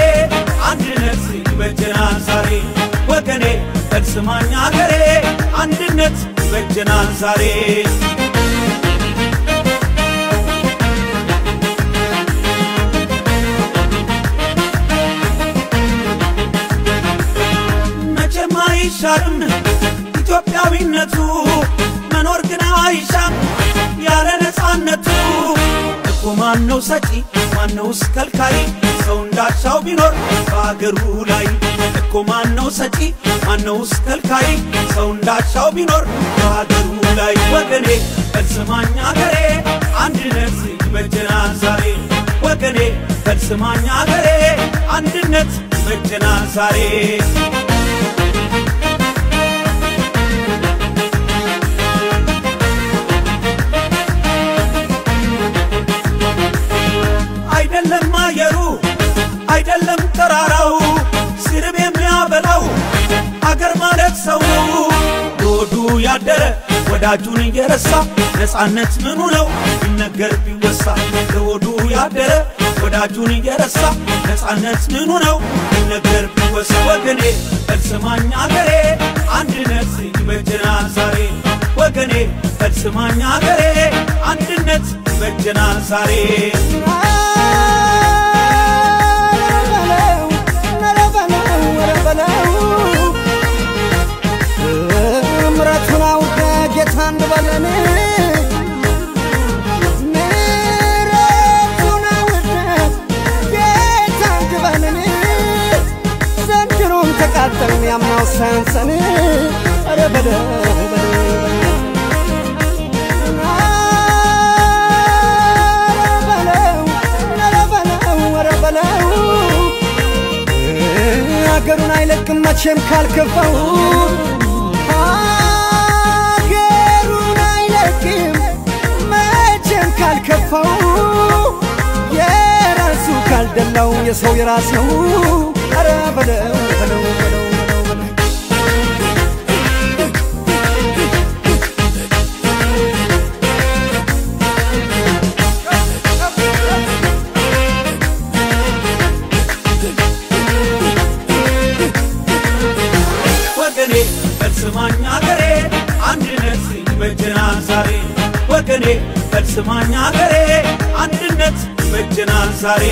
አንድነት ይበጀናል ዛሬ ወገኔ በልስማኝ አገሬ አንድነት ይበጀናል ዛሬ መቼም አይሻርም ኢትዮጵያዊነቱ መኖር ግን አይሻም ያለ ነፃነቱ እኮ ማነው ሰጪ ማነውስ ከልካይ ሰው እንዳሻው ቢኖር በአገሩ ላይ እኮ ማነው ሰጪ ማነውስ ከልካይ ሰው እንዳሻው ቢኖር በአገሩ ላይ ወገኔ በልስማኝ አገሬ አንድነት ይበጀናል ዛሬ ወገኔ በልስማኝ አገሬ አንድነት ይበጀናል ዛሬ አይደለም አየሩ አይደለም ተራራው ስርብ የሚያበላው አገር ማለት ሰው ለወዱ ያደረ ወዳጁን እየረሳ ነፃነት ምኑ ነው ቢነገር ቢወሳ ለወዱ ያደረ ወዳጁን እየረሳ ነፃነት ምኑ ነው ቢነገር ቢወሳ ወገኔ በልስማኝ አገሬ አንድነት ይበጀናል ዛሬ ወገኔ በልስማኝ አገሬ አንድነት ይበጀናል ዛሬ ምረቱን አውቀ ጌታ እንድበለን ምረቱን አውቀ ጌታ እንድበለን ዘንድሮም ተቃጠልን ያምናው ሳያንሰን ኧረ በለው በለው አገሩን አይለቅም መቼም ካልከፋው አገሩን አይለቅም መቼም ካልከፋው የራሱ ካልደላው የሰው የራስ ነው ኧረ በለው በለው በለው በለው በለው ወገኔ በልስማኝ አገሬ አንድነት ይበጀናል ዛሬ ወገኔ በልስማኝ አገሬ አንድነት ይበጀናል ዛሬ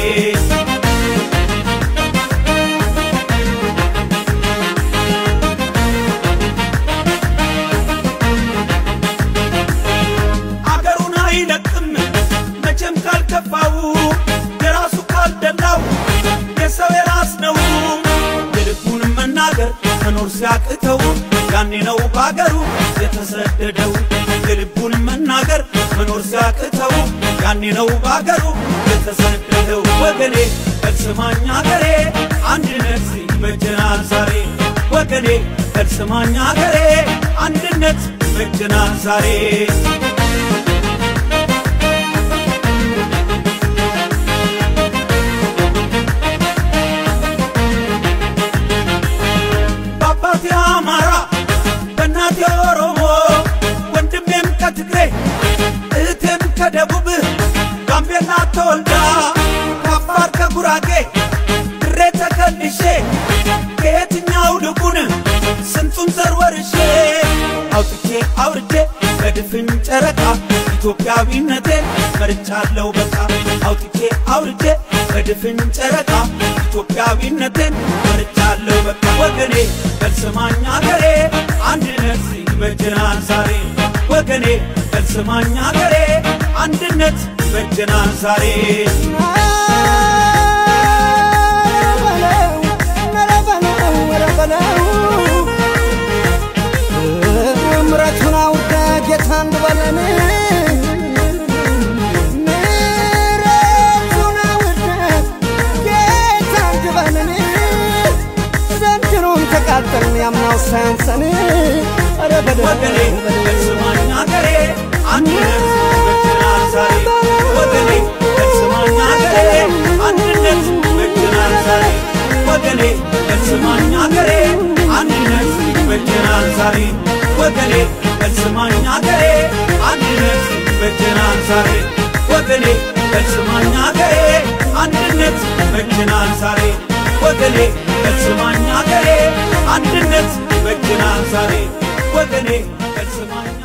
አገሩን አይለቅም መቼም ካልከፋው የራሱ ካልደላው የሰው የራስ ነው የልቡን መናገር መኖር ሲያቅተው ያኔ ነው በአገሩ የተሰደደው የልቡን መናገር መኖር ሲያቅተው ያኔ ነው በአገሩ የተሰደደው ወገኔ በልስማኝ አገሬ አንድነት ይበጀናል ዛሬ ወገኔ በልስማኝ አገሬ አንድነት ይበጀናል ዛሬ በአባቴ አማራ በእናቴ ኦሮሞ ወንድሜም ከትግሬ እህቴም ከደቡብ ጋምቤላ ተወልዳ ከአፋር ከጉራጌ ድሬ ተከልሼ ከየትኛው ልቡን ስንቱን ዘር ወርሼ አውጥቼ አውርቼ በድፍን ጨረቃ ኢትዮጵያዊነቴን መርጫለሁ በቃ አውጥቼ አውርቼ በድፍን ጨረቃ ኢትዮጵያዊነቴን መርጫለሁ በቃ ወገኔ በልስማኝ አገሬ አንድነት ይበጀናል ዛሬ ወገኔ በልስማኝ አገሬ አንድነት ይበጀናል ዛሬ ምረቱን አውቀ ጌታ እንድበለን ምረቱን አውቀ ጌታ እንድበለን ዘንድሮም ተቃጠልን ያምናው ሳያንሰን ኧረ በለው ወገኔ በለው በልስማኝ አገሬ አንድነት ይበጀናል ዛሬ ወገኔ በልስማኝ አገሬ አንድነት ይበጀናል ዛሬ ወገኔ በልስማኝ አገሬ አንድነት ይበጀናል ዛሬ ወገኔ በልስማኝ አገሬ አንድነት ይበጀናል ዛሬ ወገኔ በልስማኝ አገሬ አንድነት ይበጀናል ዛሬ ወገኔ በስማኝ አገሬ አንድነት ይበጀናል ዛሬ ወገኔ በስማኝ